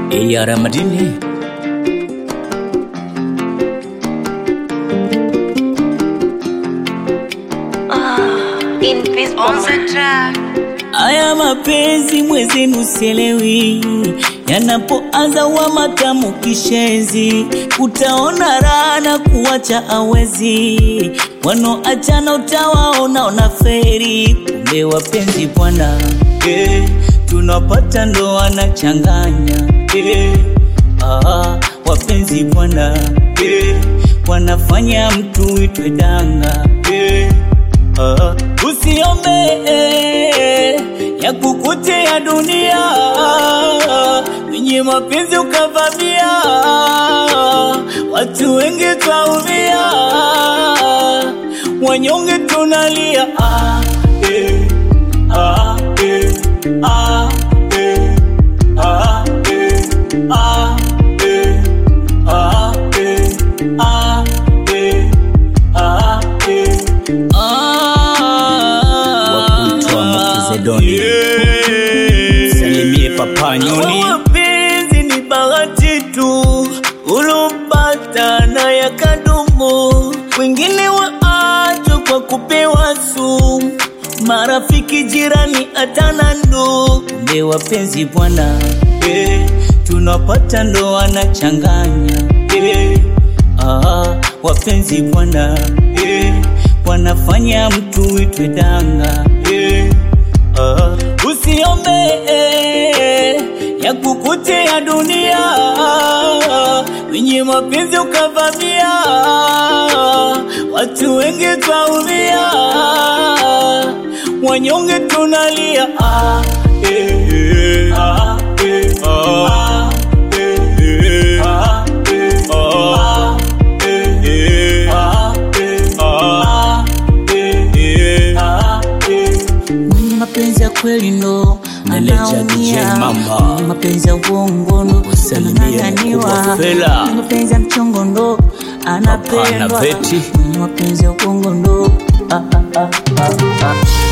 Eyara Madini Aya mapenzi mwezenu sielewi, yanapoanza wa matamu kishezi, utaona raha na kuwacha awezi, wanoachana utawaona ona feri, kumbe wapenzi bwana eh, tunapata ndo wanachanganya eh, ah, wapenzi bwana eh, wanafanya mtu itwe danga eh, ah, usiombe eh, ya kukutea dunia wenye mapenzi ukavamia, watu wengi twaumia, wanyonge tunalia ah, eh, ah, eh, ah, eh, ah, eh, ah, eh, ah, eh, ah, eh, ah, eh. Wakuitwa Makedoni. Salimie Papa Nyoni. Mapenzi ni bahati tu ulopata na yakadumu, wengine waachwa kwa kupewa sumu, marafiki, jirani, hata na ndugu. Kumbe wapenzi bwana, eh, tunapata ndo wanachanganya eh, ah, wapenzi bwana eh, wanafanya mtu itwe danga eh, ah, usiombe eh, ya kukutea dunia wenye mapenzi ukavamia, watu wengi twaumia, wanyonge tunalia ah, eh, eh, ah, eh, ah, eh, eh, ah, eh, ah, eh, eh, ah, eh, ah, eh, eh, ah, eh. Mwenye mapenzi ya kweli ndo Meneja anaumia, DJ Mamba. mwenye mapenzi ya uongo ndo Usalimie anang'ang'aniwa, mkubwa Fela. mwenye mapenzi ya mchongo ndo anapendwa, Veti. mwenye mapenzi ya uongo ndo ah, ah, ah, ah, ah.